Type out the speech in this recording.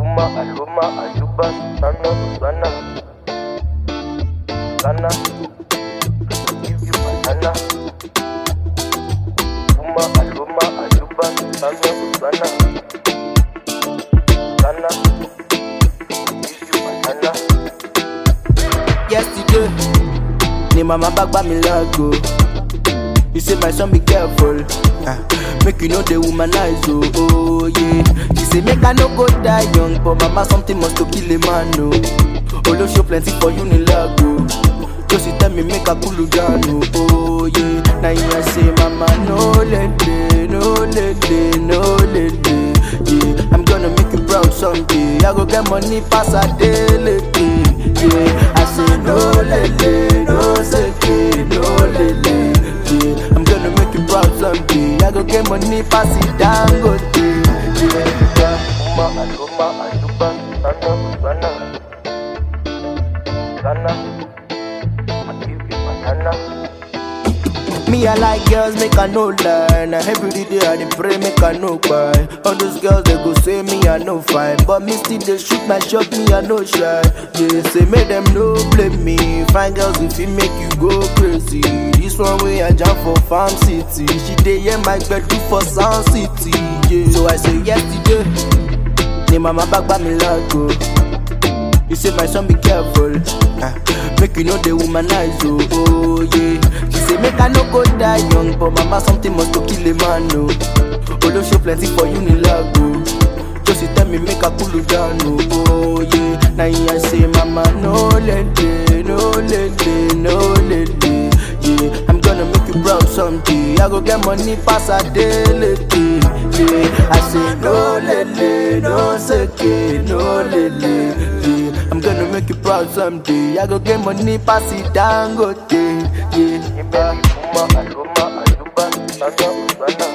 Aluma, Aluma, Aluba, Sana, Sana. Sana. Give you banana. Aluma, Aluma, Aluba, Sana, Sana. Sana. Give you banana. yesterday ni mama back by me lago you say my son be careful ah, make you know the womanize oh, oh yeah she say make i no go die young but mama something must to kill a man oh olosho plenty for you ni lago josi tell me make i cool down oh, oh yeah na him i say mama no lele no lele no lele yeah i'm gonna make you proud someday i go get money pass adeleke yeah i say no lele no seke no lele yeah i'm gonna make you proud someday i go get money pass it dangote yeah. Aluma, Aluma, Aluba, Sana, Sana. Sana. I give you banana. Me, I like girls, make I no lie. Now every day I dey pray, make I no cry. All those girls they go say me I no fine, but me still they shoot my shot, me I no shy. They say make them no blame me. Fine girls if it make you go crazy. This one way I jump for farm city. She dey hear my do for sound city. Yeah. So I say yesterday, ni mama back by me lago. You say my son be careful, ah, make you know the womanize oh, oh yeah. She say make I no go die young, but mama something must to kill a man oh. Olosho plenty for you ni lago. Just tell me make I cool you down oh, oh yeah. Now I say mama no lele, no lele, no lele. Yeah, I'm gonna make you proud someday. I go get money pass a daily. Yeah, I say no lele, no seke, no lele. Yeah, I'm gonna make you proud someday. I go get money pass it dangote. Yeah. Aluma, Aluma, Aluba, Sana, Sana.